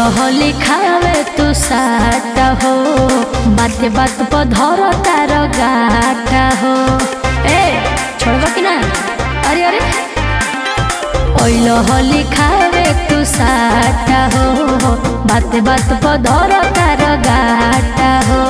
होली खावे तू साटा हो बात बात पर धर तार गाटा हो ए छोड़बा कि ना अरे अरे ओइल होली खावे तू साटा हो बात बात पर धर तार गाटा हो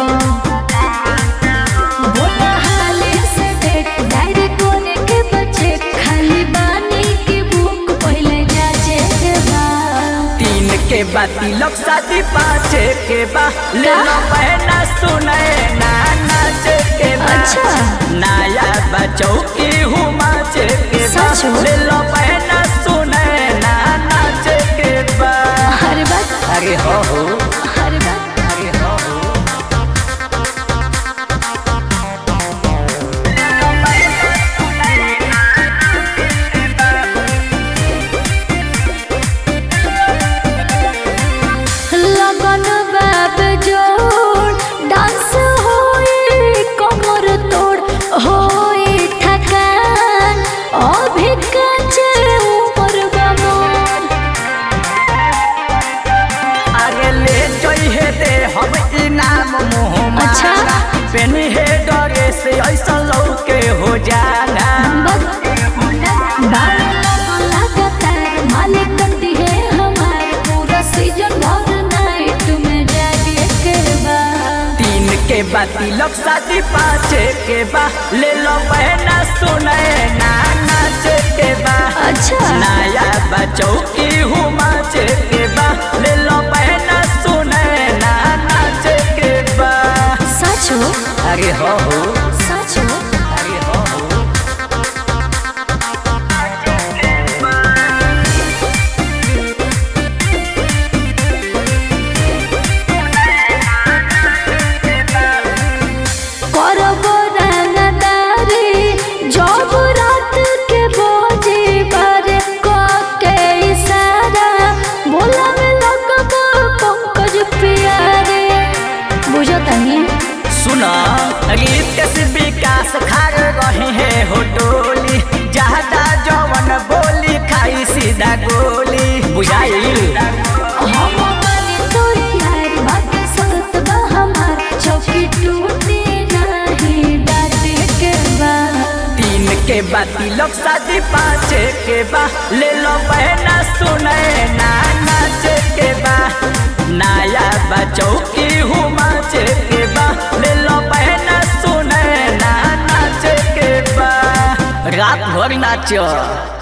बोला हाले से डेट डायरी कोने के बच्चे खाली बानी की बुक पहले जाचे के बा तीन के बा तिलक शादी पाँचे के बा ले लो बहना सुने ना नाचे के बा अच्छा। नया बचौ की हूँ माचे के बा सच हो? ले लो बहना सुने ना नाचे के बा अरे बात अरे हो हो अरे बात अरे हो हो लगन बाब जोड़ डांस होई कमर तोड़ होई थकान अभी काचे उमर बा मोर आगे ले जइहे दे हम इनाम मुँह अच्छा। पेनी है डरे से ऐसा लौके हो जाना लगातार मालिक करती है हमारे पूरा सीजन भर नाइट में जागे के बाद तीन के बा तिलक शादी पाँचे के बा ले लो बहना सुने ना नाचे के बा अच्छा नया बचौ की हूँ माचे के बा ले लो बहना सुने ना नाचे के बा सच हो अरे हो हो सच हो अरे हो हो करब रंगदारी जब रात के बजे बारे क के इशारा बोला में लगब पंकज प्यारे बुझतनी सुना रीत से विकास खार रहे हैं हो टोली ज्यादा जवन बोली खाई सीधा गोली बुझाइल हम माने तो यार बात सत बा हमार चौकी टूटे नहीं डाटे के बाद तीन के बा तिलक शादी पाँचे के बा ले लो बहना सुने ना नाचे के बा नया बचौ की हूँ माचे के बा ले लो बहना सुने ना नाचे के बा रात भर नाचो